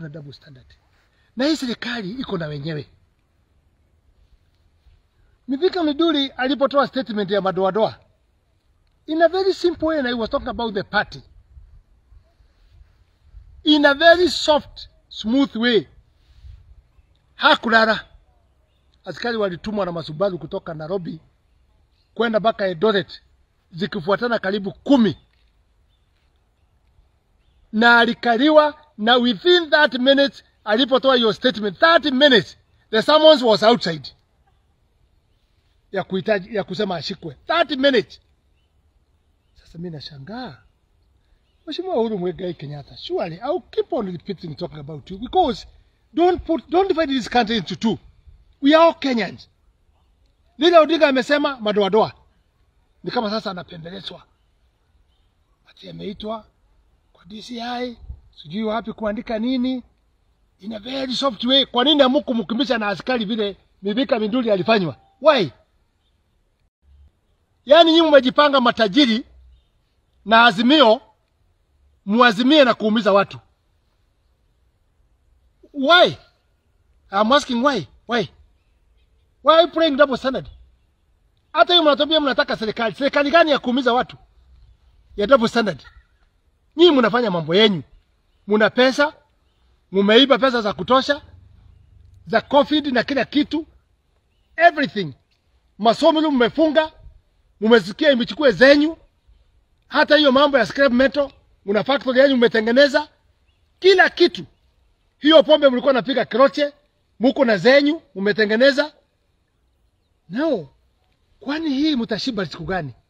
na double standard, na hii serikali iko na wenyewe. Mithika Miduli alipotoa statement ya madoadoa in a very simple way, and I was talking about the party in a very soft smooth way, hakulala. Askari walitumwa na masubaru kutoka Nairobi kwenda mpaka Eldoret zikifuatana karibu kumi, na alikaliwa na within that minute alipotoa hiyo statement 30 minutes the summons was outside ya kuhitaji ya kusema ashikwe 30 minutes. Sasa mimi nashangaa Mheshimiwa Uhuru Muigai Kenyatta, surely I'll keep on repeating talking about you because don't put don't divide this country into two. We are all Kenyans. Lile Odinga amesema madoadoa ni kama sasa anapendelezwa, ati ameitwa kwa DCI sijui wapi kuandika nini in a very soft way. Kwa nini hamukumkimbisha na askari vile Mithika Minduli alifanywa? Why? Yaani nyinyi mmejipanga matajiri na azimio muazimie na kuumiza watu. Why? I'm asking why? Why? Why are you playing double standard? Hata hiyo mnatambia mnataka serikali. Serikali gani ya kuumiza watu? Ya double standard. Nyinyi mnafanya mambo yenyu. Muna pesa, mumeiba pesa za kutosha za COVID na kila kitu. Everything. Masomo yenu mmefunga, mumesikia imechukue zenyu. Hata hiyo mambo ya scrap metal, muna factory yenyu mmetengeneza kila kitu. Hiyo pombe mlikuwa napiga kroche, muko na zenyu mmetengeneza. No, kwani hii mtashiba siku gani?